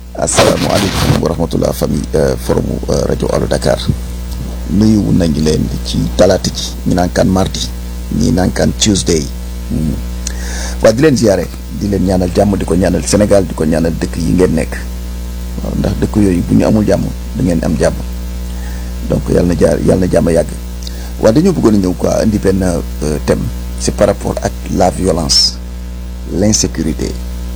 asalaamaaleykum wa rahmatullah famille forum rajo Allo Dakar nuyu nañu leen ci talaata ji ñu naan kaan mardi ñii naan kaan Tuesday waaw di leen ziare di leen ñaanal jàmm di ko ñaanal Sénégal di ko ñaanal dëkk yi ngeen nekk waaw ndax dëkk yooyu bu ñu amul jàmm da ngeen am jàmm donc yàlla na jaar yàlla na jàmm yàgg waaw dañoo bëggoon a ñëw quoi indi benn thème c'est par rapport ak la violence l'insécurité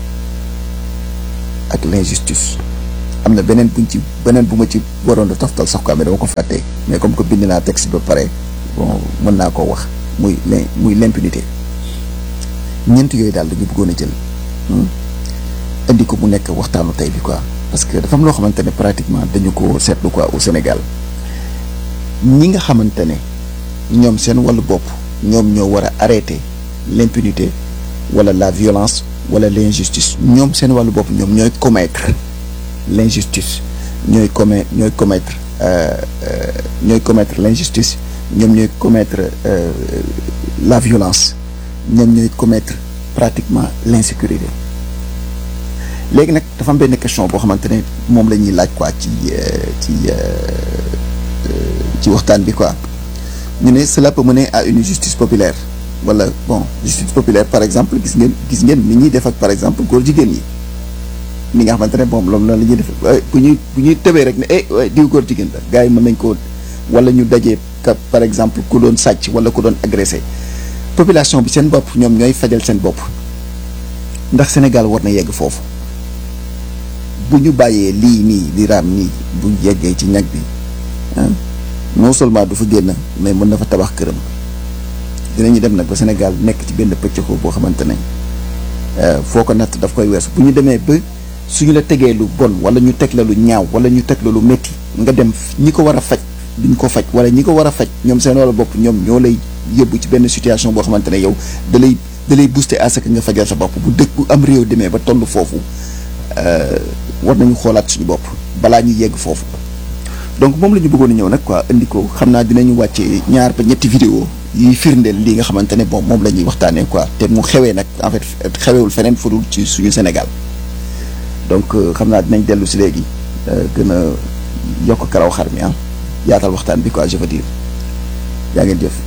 ak l'injustice am na beneen buñ ci beneen bu ma ci waroon a toftal sax quoi mais dama ko fàtte mais comme que bind naa texte ba pare bon mën naa koo wax muy l muy l'impunité ñeent yooyu daal dañu bëggoon a jël indi ko mu nekk waxtaanu tey bi quoi parce que dafa am loo xamante ne pratiquement dañu ko seetlu quoi au Sénégal ñi nga xamante ne ñoom seen wàllu bopp ñoom ñoo war a arrêter l'impunité wala la violence wala l'injustice ñoom seen wàllu bopp ñoom ñooy commettre l'injustice ñooy commet ñooy commettre ñooy commettre l'injustice ñoom ñooy commettre la violence ñoom ñooy commettre pratiquement l'insécurité léegi nag dafa am benn question boo xamante ne moom la ñuy laaj quoi ci ci ci waxtaan bi quoi ñu ne cela peut mener à une justice populaire wala bon justice populaire par exemple gis ngeen gis ngeen ni ñuy def ak par exemple góor jigéen yi ni nga xamante ne moom loolu la ñuy def bu ñuy bu ñuy tëbee rek ne eh diw góor jigéen la gars yi mën nañ ko wala ñu dajee ka par exemple ku doon sàcc wala ku doon agressé population bi seen bopp ñoom ñooy fajal seen bopp ndax Sénégal war na yegg foofu bu ñu bàyyee lii nii di raam nii bu yeggee ci ñag bi non seulement du fa génn mais mën na fa tabax këram dinañu dem nag ba Sénégal nekk ci benn pëccëxoo boo xamante ne foo ko natt daf koy weesu bu ñu demee ba suñu la tegee lu bon wala ñu teg la lu ñaaw wala ñu teg la lu métti nga dem ñi ko war a faj duñ ko faj wala ñi ko war a faj ñoom seen wala bopp ñoom ñoo lay yóbbu ci benn situation boo xamante ne yow da lay da lay booster à ce que nga fajal sa bopp bu dëkk bu am réew demee ba toll foofu war nañu xoolaat suñu bopp balaa ñu yegg foofu donc moom la ñu bëggoon a ñëw nag quoi indi ko xam naa dinañu wàcce ñaar ba ñetti vidéo yi firndeel li nga xamante ne bon moom la ñuy waxtaanee quoi te mu xewee nag en fait xewewul feneen fudul ci suñu Sénégal donc xam naa dinañ dellu si léegi gën a yokk karaw xar mi ah yaatal waxtaan bi quoi je veux dire yaa ngeen jëf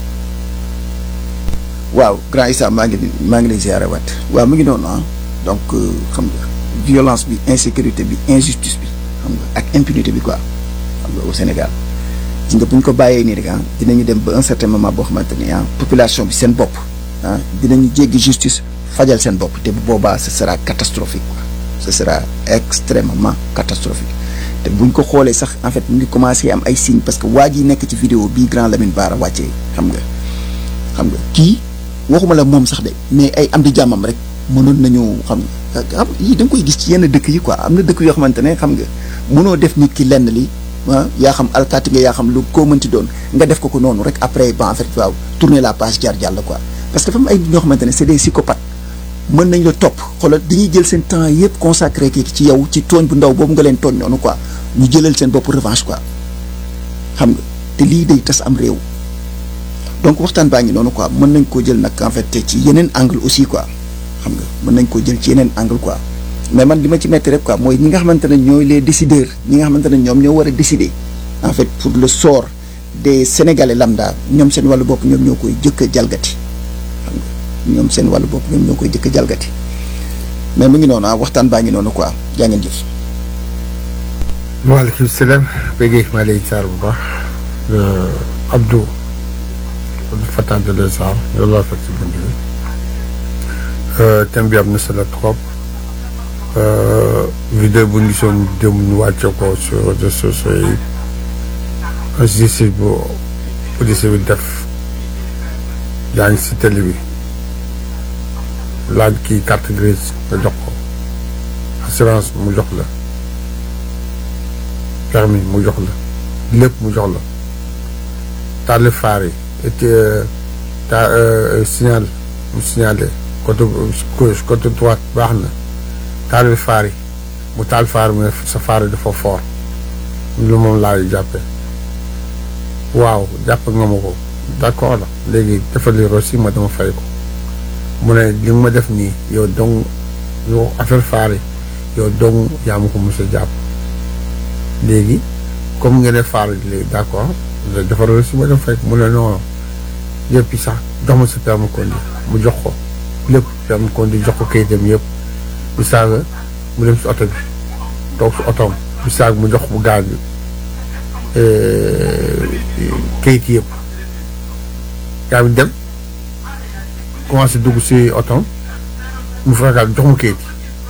waaw grand Issa maa ngi maa ngi lay ziare waat waaw mu ngi noonu ah donc xam nga violence bi insécurité bi injustice bi xam nga ak impunité bi quoi xam nga au Sénégal gis nga bu ñu ko bàyyee nii rek ah dinañu dem ba un certain moment boo xamante ni ah population bi seen bopp ah dinañu jéggi justice fajal seen bopp te bu boobaa ce sera catastrophique quoi ce sera extrêmement catastrophique te buñ ko xoolee sax en fait mu ngi commencé am ay signes parce que waa ji nekk ci vidéo bii grand Lamine Bara wàccee xam nga xam nga kii waxuma la moom sax de mais ay am di jàmmam rek mënoon nañu xam nga xam yii da nga koy gis ci yenn dëkk yi quoi am na dëkk yoo xamante ne xam nga mënoo def nit ki lenn li ah yaa xam alkaati nga yaa xam lu koo mënti doon nga def ko ko noonu rek après ba en fait waaw tourner la page jaar jàll quoi parce que dafa am ay ñoo xamante ne c'est des psychopathes mën nañ la topp xoolal dañuy jël seen temps yëpp consacré kii ci yow ci tooñ bu ndaw boobu nga leen tooñ noonu quoi ñu jëlal seen bopp revanche quoi xam nga te lii day tas am réew donc waxtaan baa ngi noonu quoi mën nañ koo jël nag en fait ci yeneen angle aussi quoi xam nga mën nañ koo jël ci yeneen angle quoi mais man li ma ci metti rek quoi mooy ñi nga xamante ne ñooy les décideurs ñi nga xamante ne ñoom ñoo war a décider en fait pour le sort des sénégalais lambda ñoom seen wàllu bopp ñoom ñoo koy jëkk a jalgati xam nga ñoom seen wàllu bopp ñoom ñoo koy jëkk a jalgati mais mu ngi noonu ah waxtaan baa ngi noonu quoi jaa ngeen jëf. waaleykum salaam béykat yi maa lay jaar bu baax Abdou Abdou Fatah de les Arts yow laa fekk si bunt bi thème bi am na solo trop. vidéo bu ñu gisoon démb ñu wàcce ko sur réseaux sociaux yi justice bu police bi def yaa ngi si télé bi laaj kii carte grise nga jox ko assurance mu jox la permis mu jox la lépp mu jox la taali faar yi et ta signal mu signalé côté gauche côté droite baax na taal faar yi mu taal faar mu ne sa faar yi dafa fort lu moom laay jàppe waaw jàpp nga ma ko d'accord la léegi dafa li rosi ma dama fay ko mu ne li nga ma def nii yow donc yow affaire faar yi yow dong yaa ma ko mos a jàpp léegi comme nga ne faar léegi d'accord defaral si ma dem fekk mu ne non yëpp sax jox ma sa permis conduire mu jox ko lépp permis conduire jox ko kayitam yëpp bu saaga mu dem si oto bi toog si otoom bu saaga mu jox bu gaal bi kayit yëpp gaa bi dem commencé dugg si otoom mu fekkaat jox ma kayit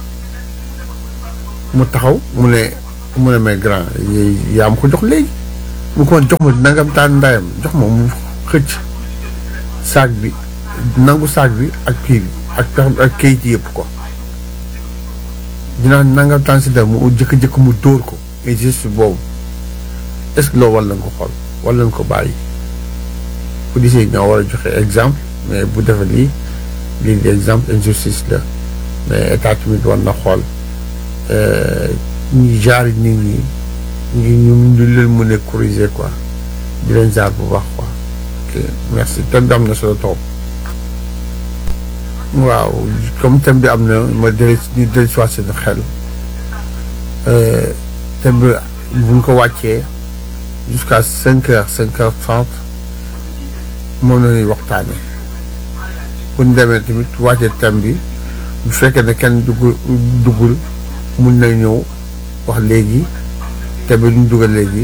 mu taxaw mu ne mu ne mais grand yaa ma ko jox léegi mu ko jox ma nangam taan ndayam jox ma mu xëcc saag bi nangu saag bi ak kii bi ak pex ak kayit yëpp ko dinaa nangam taan si dem mu jëkk-jëkk mu dóor ko et juste boobu est-ce que loolu war nañ ko xool war nañ ko bàyyi policiers yi ñoo war a joxe exemple mais bu defee lii lii di exemple injustice la mais état tamit war na xool ñi jaar nit ñi ñu ñu ñu leen mën a corriger quoi di leen jaar bu baax quoi ok merci thème bi am na solo toog waaw comme thème bi am na ma dellu ñu dellu si waat seen xel thème bi bu ñu ko wàccee jusqu'à cinq heures cinq heures trente moom la ñuy waxtaanee bu ñu demee tamit wàccee thème bi bu fekkee ne kenn duggul duggul mun na ñëw wax léegi thème bi ñu dugal léegi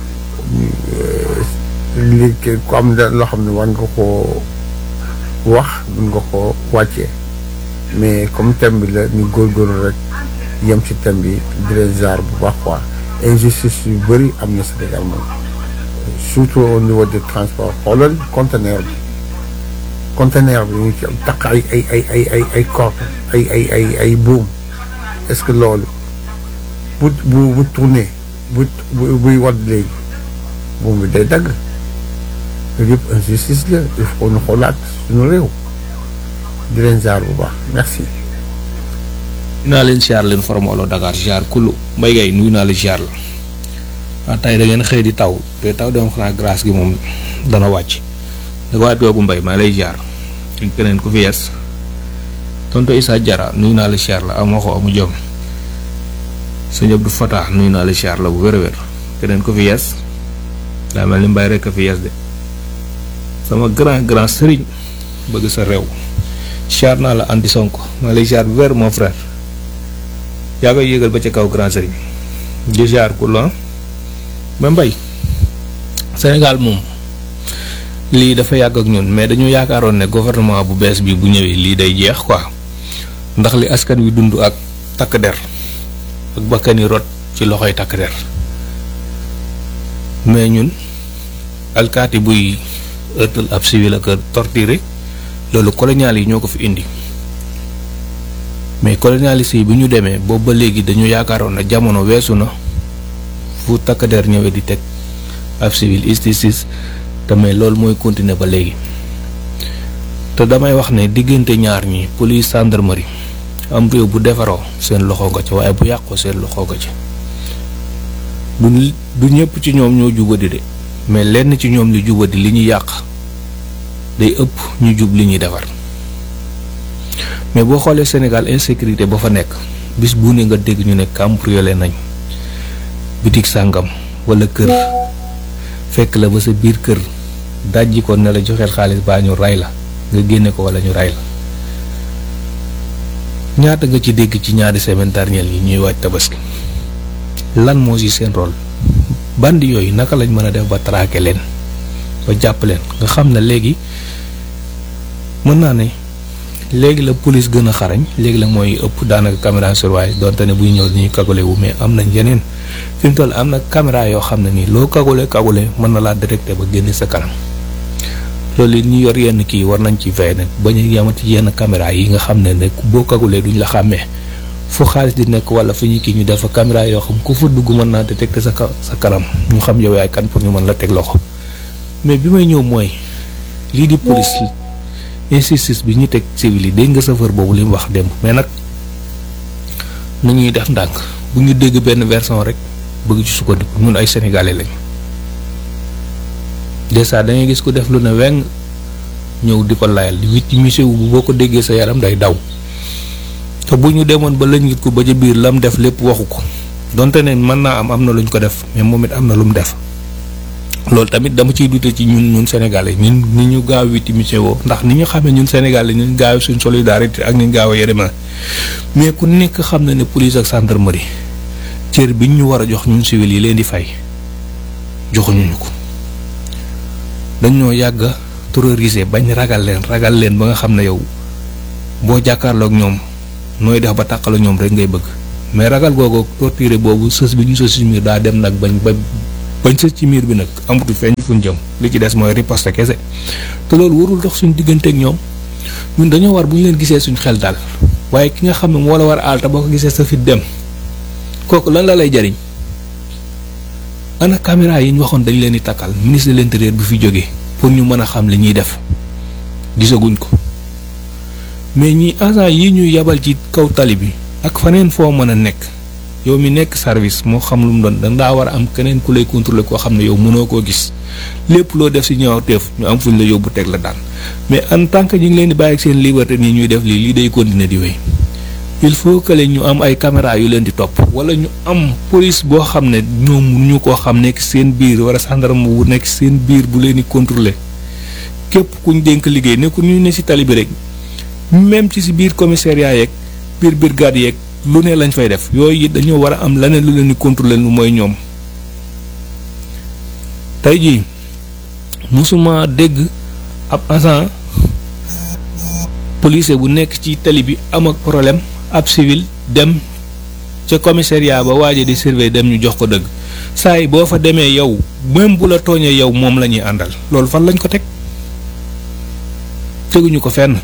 léegi ku am loo xam ne war nga koo wax mun nga ko wàccee mais comme thème bi la ñu góorgóorlu rek yem ci thème bi di leen jaar bu baax quoi injustice yu bëri am na Sénégal moom surtout au niveau des transports xoolal conteneur bi conteneur bi ñu ci am takk ay ay ay ay ay ay corde ay ay ay ay buum est-ce que loolu bu bu bu tourné bu buy wadd léegi buum bi day dagg loolu yëpp injustice la il faut ñu xoolaat suñu réew di leen jaar bu baax merci. nuyu naa leen ziar leen formolo Dakar ziar kullu mbay gay nuyu naa la ziar la waaw tey da ngeen xëy di taw te taw dem xanaa grâce gi moom dana wàcc da ko waat googu mbay maa lay ziar keneen ku fi yees tonto Issa Jara nuyu naa la ziar la amoo ko amu jom sëñ Abdou Fatah nuyu naa la ziar la bu wér a wér keneen ku fi yees daa mel ni mbay rek a fi yees de sama grand grand sëriñ bëgg sa réew ziar naa la anti Sonko maa lay ziar bu wér mon frère yaa koy yëgal ba ca kaw grand sëriñ di ziar ku la ba mbay Sénégal moom lii dafa yàgg ak ñun mais dañu yaakaaroon ne gouvernement bu bees bi bu ñëwee lii day jeex quoi ndax li askan wi dund ak takk der ak bakkani rot ci loxoy takk der mais ñun alkaati buy ëttal ab civil ak torturé loolu colonial yi ñoo ko fi indi mais colonialiste yi bi ñu demee boobu ba léegi dañu yaakaaroon ne jamono weesu na fu takk der ñëwee di teg ab civil justice te mais loolu mooy continuer ba léegi te damay wax ne diggante ñaar ñi police gendarmerie am réew bu defaroo seen loxo nga ca waaye bu yàqoo seen loxo nga ca du du ñëpp ci ñoom ñoo jubadi de mais lenn ci ñoom li jubadi li ñu yàq day ëpp ñu jub li ñuy defar mais boo xoolee Sénégal insécurité ba fa nekk bis bu ne nga dégg ñu ne cambriolé nañ bitig sàngam wala kër fekk la ba sa biir kër dajji ko ne la joxeel xaalis baa ñu ray la nga génne ko wala ñu ray la ñaata nga ci dégg ci ñaari semaine dernière yi ñuy waaj tabaski lan moo ci seen rôle bandi yooyu naka lañ mën a def ba traquer leen ba jàpp leen nga xam ne léegi mën naa ne léegi la police gën a xarañ léegi la mooy ëpp daanaka caméra surveillance donte ne buy ñëw dañuy kagule wu mais am nañ yeneen fi mu toll am na caméra yoo xam ne nii loo kagule kagule mën na laa détecté ba génne sa kanam loolu it ñu yor yenn kii war nañ ci veille nag ba ñu yamati yenn caméra yi nga xam ne ne boo kagulee duñ la xàmmee fu xaalis di nekk wala fu ñu kii ñu def fa caméra yoo xam ku fa dugg mën naa détecté sa sa kanam ñu xam yow yaay kan pour ñu mën la teg loxo mais bi may ñëw mooy lii di police injustice bi ñu teg civil yi dégg nga chauffeur boobu li mu wax démb mais nag nu ñuy def ndànk bu ñu dégg benn version rek bëgg ci sukkandiku ñun ay sénégalais lañ dèjà da ngay gis ku def lu ne weng ñëw di ko layal di wit ci monsieur bu boo ko déggee sa yaram day daw te bu ñu demoon ba lañ ko ba ca biir lam def lépp waxu ko donte ne mën naa am am na luñ ko def mais moom it am na lu mu def loolu tamit dama ciy dute ci ñun ñun Sénégalais ñun ni ñu gaaw victimisé woo ndax ni ñu xamee ñun Sénégalais ñun gaaw suñ solidarité ak ñu gaaw a yërëma mais ku nekk xam na ne police ak gendarmerie cër bi ñu war a jox ñun civil yi leen di fay joxuñu ñu ko dañoo yàgg a terroriser bañ ragal leen ragal leen ba nga xam ne yow boo jàkkaarloog ñoom nooy def ba tàqala ñoom rek ngay bëgg mais ragal googu torturé boobu sës bi ñu sës ci miir daa dem nag bañ ba bañ sës ci miir bi nag amatu feeñ fuñ jëm li ci des mooy riposte kese te loolu warul dox suñ digganteeg ñoom ñun dañoo war bu ñu leen gisee suñ xel daal waaye ki nga xam ne moo la war a aal te boo ko gisee sa fit dem kooku lan la lay jariñ ana caméra yi ñu waxoon dañ leen di takkal ministre de l'intérieur bi fi jógee pour ñu mën a xam li ñuy def gisaguñ ko mais ñi agent yi ñu yabal ci kaw tali bi ak faneen foo mën a nekk yow mi nekk service moo xam lu mu doon da ngaa war a am keneen ku lay contrôler koo xam ne yow mënoo koo gis lépp loo def si ñaawteef ñu am fuñ la yóbbu teg la daan mais en tant que ñu ngi leen di bàyyi ak seen liberté nii ñuy def lii lii day continuer di wéy il faut que ñu am ay caméra yu leen di topp wala ñu am police boo xam ne ñoom ñu koo xam nekk seen biir wala gendarme bu nekk seen biir bu leen di contrôler képp kuñ dénk liggéey ne ku ñu ne si tali bi rek même ci si biir commissariat yeeg biir brigade yeeg lu ne lañ fay def yooyu it dañoo war a am leneen lu leen di contrôler lu mooy ñoom tey jii musuma dégg ab agent policier bu nekk ci tali bi am ak problème ab civil dem ca commissariat ba waaje di surveiller dem ñu jox ko dëgg saa yi boo fa demee yow même bu la tooñee yow moom la ñuy àndal loolu fan lañ ko teg teguñu ko fenn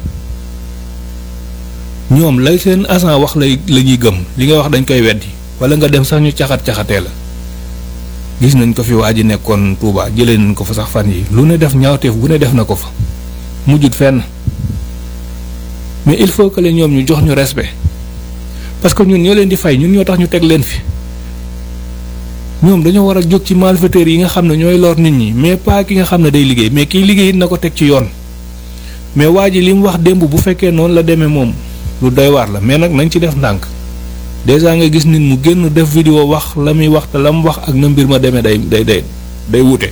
ñoom lay seen agent wax lay la ñuy gëm li nga wax dañ koy weddi wala nga dem sax ñu caxat caxatee la gis nañ ko fi waa ji nekkoon Touba jëlee nañ ko fa sax fan yi lu ne def ñaawteef bu ne def na ko fa mujjut fenn mais il faut que leen ñoom ñu jox ñu respect parce que ñun ñoo leen di fay ñun ñoo tax ñu teg leen fi ñoom dañoo war a jóg ci malfaiteurs yi nga xam ne ñooy lor nit ñi mais pas ki nga xam ne day liggéey mais kiy liggéey it na ko teg ci yoon mais waa ji li mu wax démb bu fekkee noonu la demee moom lu doy waar la mais nag nañ ci def ndànk déjà nga gis nit mu génn def vidéo wax la muy wax te la mu wax ak na mbir ma demee day day day day wute.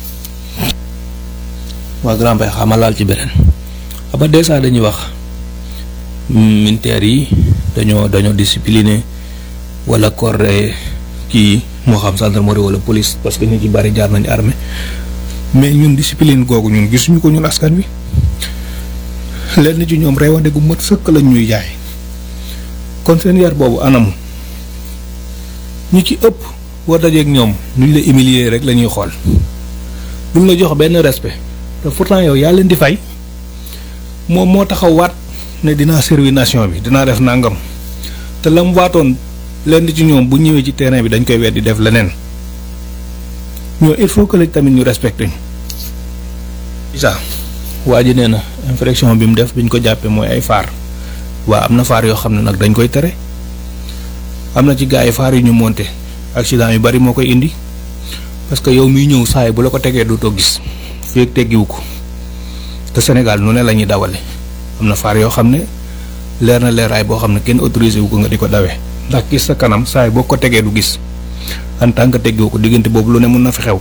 waa grand bay xama laal ci beneen aba déjà dañuy wax militaires yi dañoo dañoo discipliné wala corps kii moo xam gendarmerie wala police parce que ñu ci bari jaar nañu armée mais ñun discipline googu ñun gisuñu ko ñun askan wi lenn ci ñoom reewande gu mat sëkk lañ ñuy jaay kon seen yar boobu anamu ñi ci ëpp boo dajeeg ñoom nuñ la humilier rek la ñuy xool duñ la jox benn respect te pourtant yow yaa leen di fay moom moo taxaw waat ne dinaa servir nation bi dinaa def nangam te la mu waatoon lenn ci ñoom bu ñëwee ci terrain bi dañ koy weddi def leneen ñoo il faut que léegi tamit ñu respecté ñu. isa waa ji nee na infraction bi mu def bi ñu ko jàppee mooy ay faar waa am na faar yoo xam ne nag dañ koy tere am na ci gars yi faar yu ñu monté accident yu bari moo koy indi parce que yow miy ñëw saa yi bu la ko tegee dootoo gis fii ak teggiwu ko te Sénégal nu ne la ñuy dawale am na faar yoo xam ne leer na leeraay boo xam ne kenn autorisé wu ko nga di ko dawee ndax gis sa kanam saa yi boo ko tegee du gis en tant que teggiwu ko diggante boobu lu ne mun na fi xew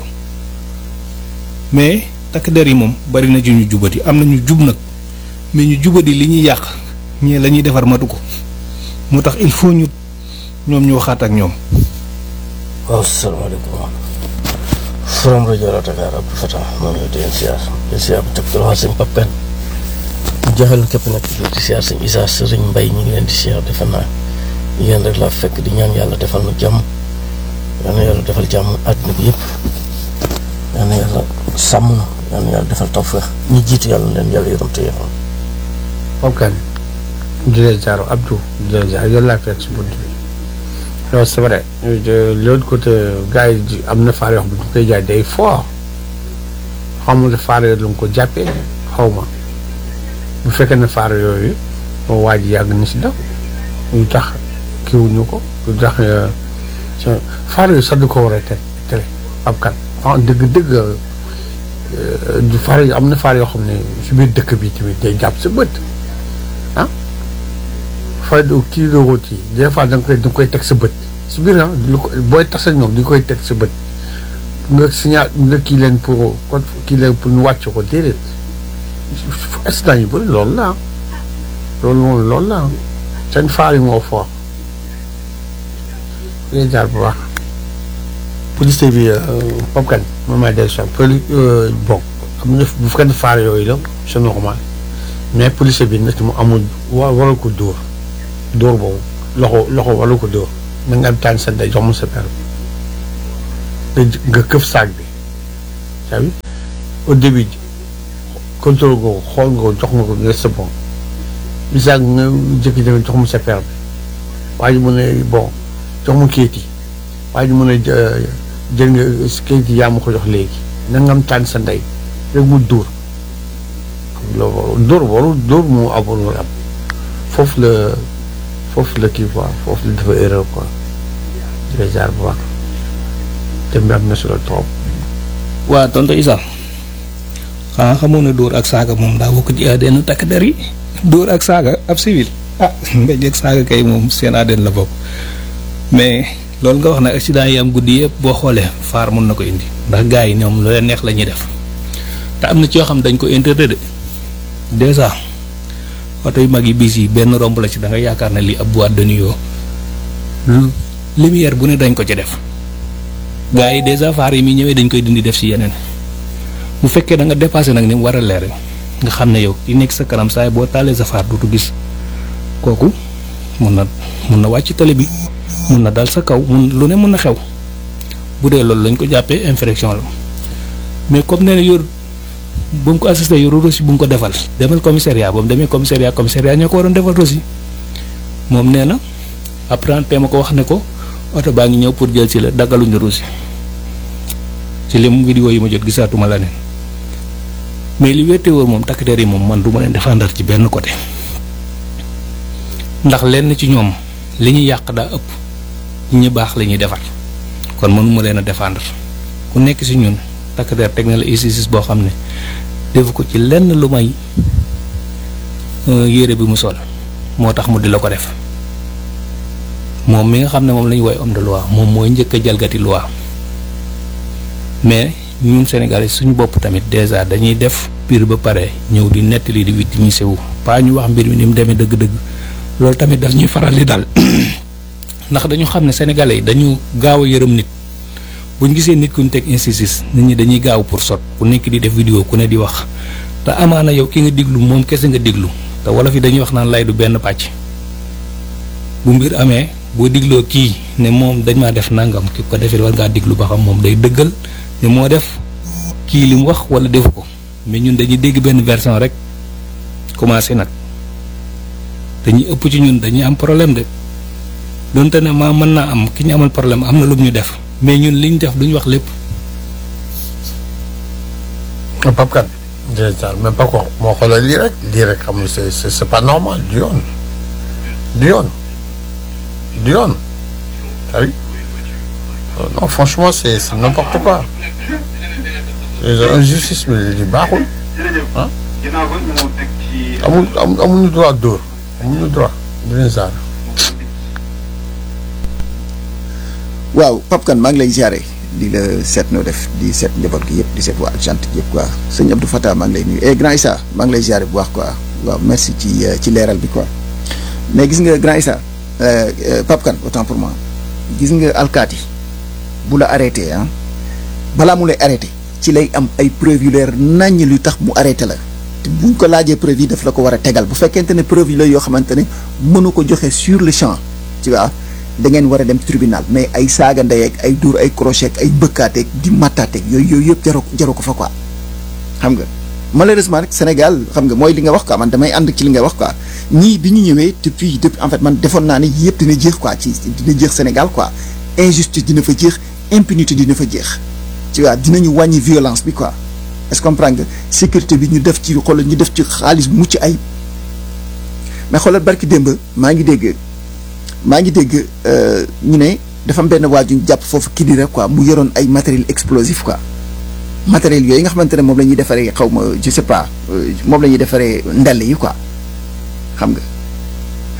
mais takk der yi moom bari na ci ñu jubati am na ñu jub nag mais ñu jubati li ñuy yàq ñii la ñuy defar matu ko moo tax il faut ñu ñoom ñu waxaat ak ñoom. waaw salaamaaleykum Forum rajo Dakar Abdou Fatah maa ngi lay di siyaar di siyaar bu teg ci loxo sëñ Pape Kane joxel képp nag di siyaar sëñ Issa sëriñ Mbay ñu ngi leen di siyaar defe naa yéen rek laa fekk di ñaan yàlla defal na jàmm yal na yàlla defal jàmm àddina bi yëpp yal na yàlla sàmm na yal na yàlla defal tawfeex ñi jiitu yàlla na leen yàlla yërëm te yërëm Pape Kane di leen jaar Abdou di leen jaar yow laa fekk si bunt bi non c'est vrai de l'autre côté gars yi di am na faar yoo xam ne ñu koy jaay day fort xamul ne faar yooyu la nga ko jàppee xaw ma bu fekkee ne faar yooyu moo waa ji yàgg na si daw lu tax kiwuñu ko lu tax faar yooyu sax du ko war a tere tere ab kan ah dëgg dëgg du faar yi am na faar yoo xam ne si biir dëkk bi tamit day jàpp sa bët ah feuille de kii de route yi des fois da nga koy da nga koy teg sa bët si biir ah lu ko booy tas ak ñoom di nga koy teg sa bët nga signal nga kii leen pour kon kii leen pour ñu wàcc ko déedéet instant yu bëri loolu la ah loolu moom loolu la ah seen faar yi moo fort ngay jaar bu baax police bi Pape Kane moom may dellu si poli bon am na bu fekkee faar yooyu la c'est normal mais police bi nag mu amul wa waral ko dóor dóor boobu loxo loxo waral ko dóor na nga am taan sa day jox ma sa per nga nga këf saag bi saa bi au début contrôle nga ko xool nga ko jox nga ko nga c'est bon bi saag nga jékki-jékki jox ma sa per bi waa ji mu ne bon jox ma kayit yi waa ji mu ne jël nga kayit yi yaa ma ko jox léegi na nga am taan sa ndey rek mu dóor loolu dóor warul dóor moo amoon am foofu la foofu la kii quoi foofu la dafa erreur quoi di la jaar bu baax thème bi am na solo trop. waa tonton Issa xanaa xamoon ne dóor ak saaga moom daa bokk ci ADN takk der yi dóor ak saaga ab civil ah mbéj ak saaga kay moom seen ADN la bokk mais loolu nga wax nag accident yi am guddi yëpp boo xoolee faar mun na ko indi ndax gars yi ñoom lu leen neex la ñuy def te am na ci yoo xam dañ ko interdit de déjà oto yu mag yi bis yi benn romb la ci da nga yaakaar ne lii ab boîte de nuit lumière bu ne dañ ko ci def gars yi déjà faar yi muy ñëwee dañ koy dindi def ci yeneen bu fekkee da nga dépassé nag ni mu war a leere nga xam ne yow ki nekk sa kanam saay boo taalee sa faar dutu gis kooku mun na mun na wàcc télé bi mun na dal sa kaw mun lu ne mun na xew bu dee loolu lañ ko jàppee infraction la mais comme nee na yor bu mu ko assisté yoru reçu bu mu ko defal demal commissariat ba mu demee commissariat commissariat ñoo ko waroon defal reçu moom nee na apprenti ma ko wax ne ko oto baa ngi ñëw pour jël si la daggaluñu reçu ci lim vidéo yi ma jot gisaatuma la neen mais li wéete wóor moom takk der yi moom man du ma leen défendre ci benn côté ndax lenn ci ñoom li ñu yàq daa ëpp ñi baax la ñuy defar kon mënuma leen a défendre ku nekk ci ñun takk der teg na la isis boo xam ne defu ko ci lenn lu may yére bi mu sol moo tax mu di la ko def moom mi nga xam ne moom la ñu woy homme de loi moom mooy njëkk a jalgati loi mais ñun Sénégalais suñu bopp tamit déjà dañuy def pire ba pare ñëw di nettali di victimiser wu pas ñu wax mbir mi ni mu demee dëgg-dëgg loolu tamit daf ñuy faral di dal ndax dañu xam ne sénégalais yi dañu gaaw a yërëm nit bu ñu gisee nit ku ñu teg injustice nit ñi dañuy gaaw pour sot ku nekk di def vidéo ku ne di wax te amaana yow ki nga diglu moom kese nga diglu te wolof yi dañuy wax naan lay du benn pàcc bu mbir amee boo digloo kii ne moom dañ maa def nangam ki ko defee war ngaa diglu ba xam moom day dëggal ne moo def kii li mu wax wala defu ko mais ñun dañuy dégg benn version rek commencé nag dañuy ëpp ci ñun dañuy am problème de donte ne maa mën naa am ki ñu amal problème am na lu ñu def mais ñun li ñu def duñu wax lépp. Pape Kane déjà mais pas ko moo xoolee lii rek lii rek xam nga c'est c'est pas normal du yoon du yoon du yoon oui non franchement c'est c'est n'importe quoi injustice bi li baaxul ah amul amuñu droit dóor amuñu droit di leen saar waaw Pape Kane maa ngi lay ziare di la seet noo def di seet njaboot gi yëpp di seet waa Argentine yëpp quoi sëñ Abdou Fatah maa ngi lay nuyu et grand Issa maa ngi lay ziare bu baax quoi waaw merci ci ci leeral bi quoi mais gis nga grand Issa Pape Kane autant pour moi gis nga alkaati bu la arrêté ah balaa mu lay arrêté ci lay am ay preuve yu leer naññ lu tax mu arrêté la te buñ ko laajee preuve yi daf la ko war a tegal bu fekkente ne preuve yi la yoo xamante ne mënu ko joxe sur le champ tu vois da ngeen war a dem tribunal mais ay saaga ndeyeeg ay dóor ay crochet ay bëkkaateeg di mattaateeg yooyu yooyu yëpp jaru jaru ko fa quoi xam nga malheureusement rek Sénégal xam nga mooy li nga wax quoi man damay ànd ci li nga wax quoi ñii bi ñu ñëwee depuis depuis en fait man defoon naa ne yëpp dina jeex quoi ci dina jeex Sénégal quoi injustice dina fa jeex impunité dina fa jeex tu vois dinañu wàññi violence bi quoi est-ce que comprendre nga sécurité bi ñu def ci xoolal ñu def ci xaalis bu mucc ayib mais xoolal barki démb maa ngi dégg maa ngi dégg ñu ne dafa am benn waaju ñu jàpp foofu kii di rek quoi mu yoroon ay matériel explosif quoi matériel yooyu nga xamante ne moom la ñuy defaree xaw ma je sais pas moom la ñuy defaree ndell yi quoi xam nga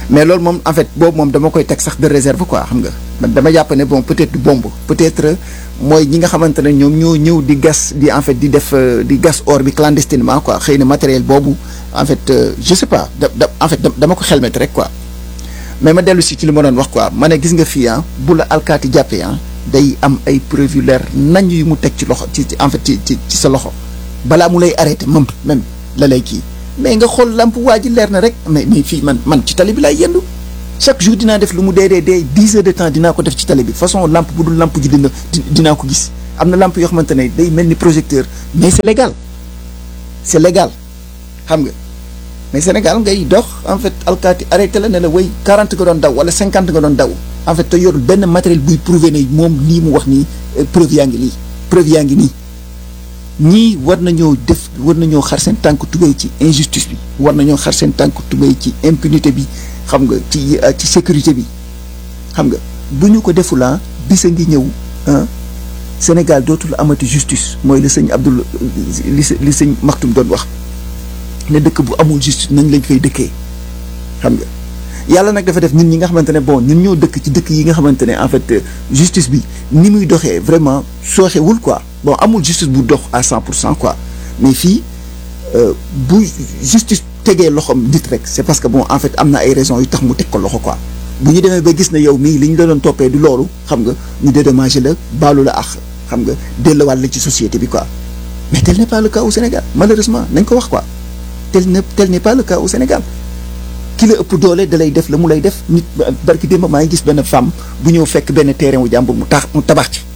mais loolu moom en fait boobu moom dama koy teg sax de réserve quoi xam nga man dama jàpp ne bon peut-être du bombe peut-être mooy ñi nga xamante ne ñoom ñoo ñëw di gas di en fait di def di gas or bi clandestinement quoi xëy na matériel boobu en fait je sais pas da da en fait dama ko xelmet rek quoi mais ma dellu si ci li ma doon wax quoi ma ne gis nga fii ah bu la alkaati jàppee ah day am ay preuve yu leer nañ yu mu teg ci loxo ci en fait ci ci ci sa loxo balaa mu lay arrêté même même la lay kii mais nga xool lamp waa ji leer na rek mais mais fii man man ci tali bi laay yendu chaque jour dinaa def lu mu dee dee dee dix heures de temps dinaa ko def ci tali bi façon lampe bu dul lampe ji dina dinaa ko gis am na lampe yoo xamante ne day mel ni projecteur mais c'est légal c'est légal xam nga mais Sénégal ngay dox en fait alkaati arrêté la ne la way 40 nga doon daw wala 50 nga doon daw en fait te yorul benn matériel buy prouver ne moom lii mu wax nii preuve yaa ngi lii preuve yaa ngi nii ñii war nañoo def war nañoo xar seen tànk tubéy ci injustice bi war nañoo xar seen tànk tubéy ci impunité bi xam nga ci ci sécurité bi xam nga bu ñu ko defulaa bisa ngi ñëw Sénégal dootul amati justice mooy li sëñ Abdoul li li sëñ Maktoum doon wax ne dëkk bu amul justice nañ lañ fay dëkkee xam nga yàlla nag dafa def ñun ñi nga xamante ne bon ñun ñoo dëkk ci dëkk yi nga xamante ne en fait justice bi ni muy doxee vraiment sooxewul quoi bon amul justice bu dox à cent pour cent quoi mais fii bu justice tegee loxoom nit rek c'est parce que bon en fait am na ay raisons yu tax mu teg ko loxo quoi bu ñu demee ba gis na yow mii li ñu la doon toppee du loolu xam nga ñu dédommagé la baalu la ak xam nga delluwaat la ci société bi quoi mais tel n'est pas le cas au Sénégal malheureusement nañ ko wax quoi tel ne tel n'est pas le cas au Sénégal ki la ëpp doole da lay def la mu lay def nit barki démb maa ngi gis benn femme bu ñëw fekk benn terrain wu jàmbur mu tax mu tabax ci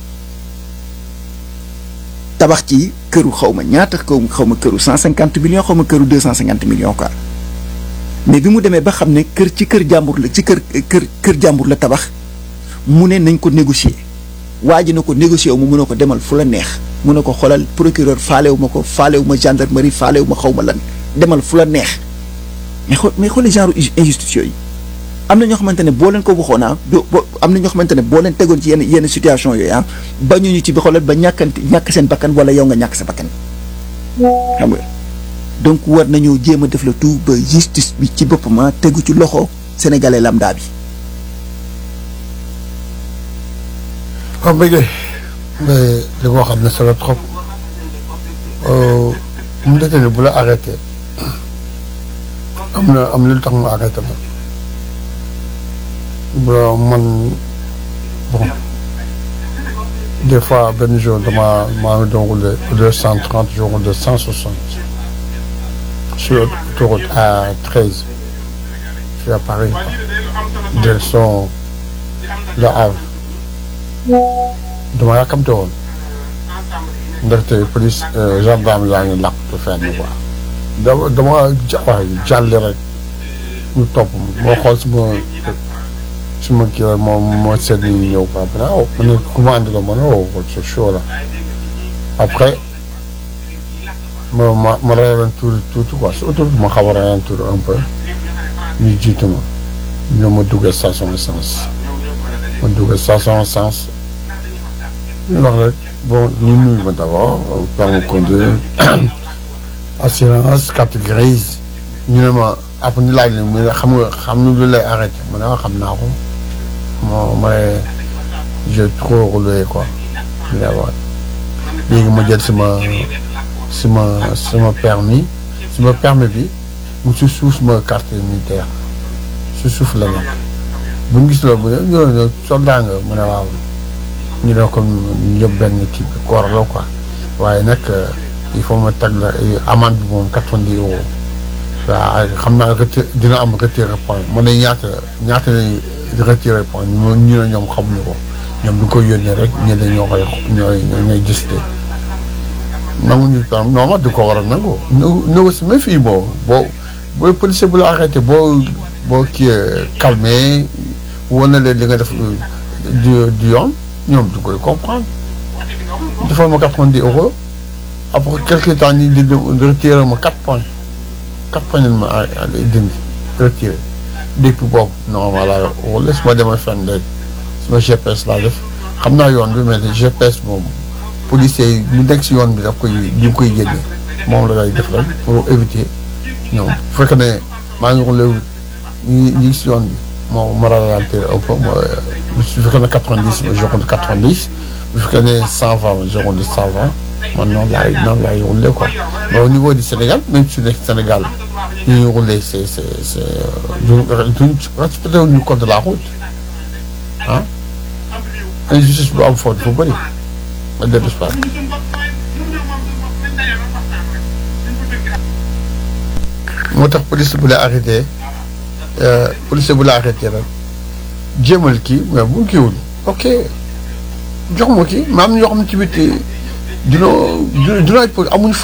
tabax ci këru xaw ma ñaata kaw xaw ma këru cent cinquante millions xaw ma këru deux cent cinquante millions quoi mais bi mu demee ba xam ne kër ci kër jàmbur la ci kër kër kër jàmbur la tabax mu ne nañ ko négocier waa ji na ko négocier wu mu mun a ko demal fu la neex mu ne ko xoolal procureur faalewu ma ko faalewu ma gendarmerie faalewu ma xaw ma lan demal fu la neex mais xool mais xooli genre injustice yooyu am na ñoo xamante ne boo leen ko waxoon ah do am na ñoo xamante ne boo leen tegoon ci yenn yenn situation yooyu ah bañuñu ci bi xoolal ba ñàkkanti ñàkk seen bakkan wala yow nga ñàkk sa bakkan xam nga donc war nañoo jéem a def le tout ba justice bi ci boppam ah tegu ci loxo sénégalais lambda bi. waaw bëggee mais li nga xam ne solo trop mu defee ne bu la arrêté am na am na lu tax mu arrêté la bon man bon des fois benn jour dama maa ngi doon roulé deux cent trente je roule de cent soixante sur autoroute à treize je suis à Paris direction Le Havre dama yàkkamte woon ndaxte police gendarme yaa ngi làqtu fenn quoi dama dama waay jàlle rek ñu topp moo xool suma suma kii rek moo moo seet ni ñëw quoi après oh ma ne commande la ma ne oh c'est chaud là après ma ma ma ralentir tuuti quoi si autoroute ma xaw a ralentir un peu ñu jiitu ma ñoo ma duggee station essence ma duggee station essence ñu wax rek bon ñu nuyu ma d'abord permis conduire assurance carte grise ñu ne ma après ñu laaj la mu ne xam nga xam nga lu lay arrêté ma ne xam naa ko moo ma ne j'ai trop roulé quoi léegi ma jël sama sama sama permis sama permis bi mu si suuf sama carte militaire si suuf la nekk bu ñu gis la bu ne ñoo soldat nga mu ne waaw ñu ne ko ñëpp benn kii bi koor la quoi waaye nag il faut ma teg la amende bi moom quatre-vingt-dix euros waaw xam naa retir dina am retiré point mu ne ñaata ñaata lañ retiré point ñu ñu ne ñoom xamuñu ko ñoom du ko yónnee rek ñu ne ñoo koy ñooy ñooy gis te nanguñu tam non ma du ko war a nangu. négo si même fii boo boo booy policier bu la arrêté boo boo kii calmé wan na leen li nga def du du yoon ñoom du koy comprendre defal ma quatre-vingt-dix euros après quelque temps ñu di retiré ma quatre points quatre points lañ ma dindi retiré depuis boobu non voilà wala su ma demee fenn léegi suma GPS laa def xam naa yoon bi mais GPS moom policier yi ñu nekk si yoon bi daf koy ñu koy génne moom la lay def rek pour éviter ñoom bu fekkee ne maa ngi roulé ñi ñi si yoon bi moo ma ralentir un peu ma su fekkee ne quatre-vingt-dix ma je compte quatre-vingt-dix bu fekkee ne cent vingt ma je compte cent vingt man noonu laay noonu laay rouler quoi mais au niveau du Sénégal même su nekk Sénégal ñu ngi rouler c'est c'est c'est duñ respecté wuñu code de la route ah injustice bu am foofu dafa bëri ma dellu si waat moo tax police bu la arrêté police bu la arrêté rek jéemal kii mais bu kiiwul ok jox ma kii maam ñoo xam ne ci biir dina dina dina amuñ